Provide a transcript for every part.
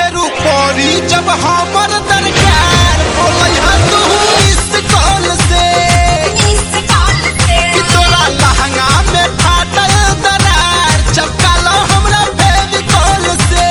फेरू पड़ी जब हमर दरकार बोलै हा तू इस कॉल से इस कॉल से कि तोरा लहंगा में फाटल दरार चपका लो हमरा फेविकॉल से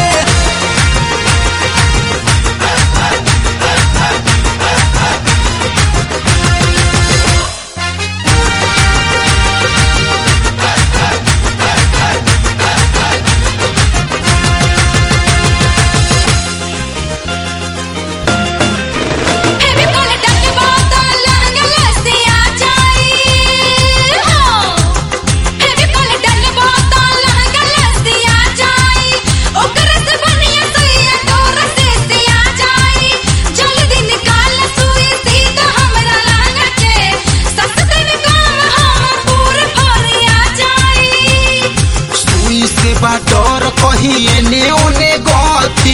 फेविकॉल डलबा तो लहंगा लसिया जाई हो फेविकॉल डलबा तो लहंगा लसिया जाई ओकर से बनिया सुइया डोर से सिया जाई जल्दी निकाल सुई सीधा हमरा लहंगा के सस दिन काम हम पूरे भरिया जाई सुई से बा डर कहीं एने ओने गथी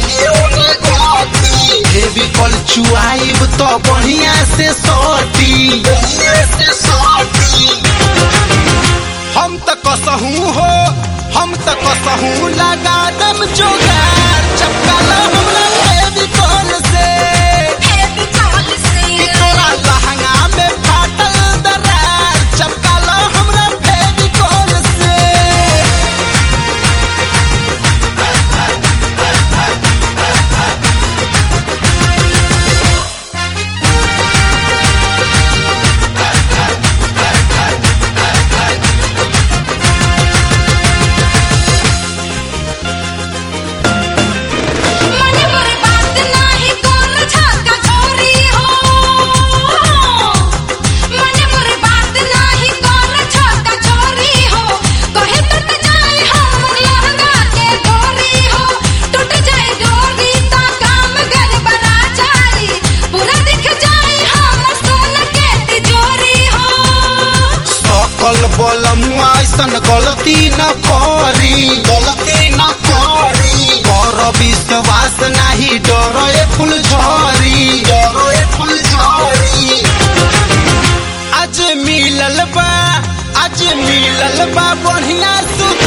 फेविकॉल चुआइब तो बढ़िया से सटी हम त कसहू हो हम त कसहू लगा दम जोगार चपका लो हमरा फेविकॉल से फेविकॉल से कि तोरा लहंगा में फाटल दरार चपका लो हमरा फेविकॉल से मने मोरे बात नाही कोन झाका छोरी हो मने मोरे बात नाही कोन झाका छोरी हो कहे टूट जाए हमर लहंगा के डोरी हो टूट जाए डोरी तो काम गड़बड़ा जाई पूरा दिख जाए हमर सोन के तिजोरी हो सकल बलमुआ ऐसन गलती न करी गलती न करी कर विश्वास नाही डरे फुल झरी डरे फुल झरी आज मिलल बा आज मिलल बा बढ़िया सुख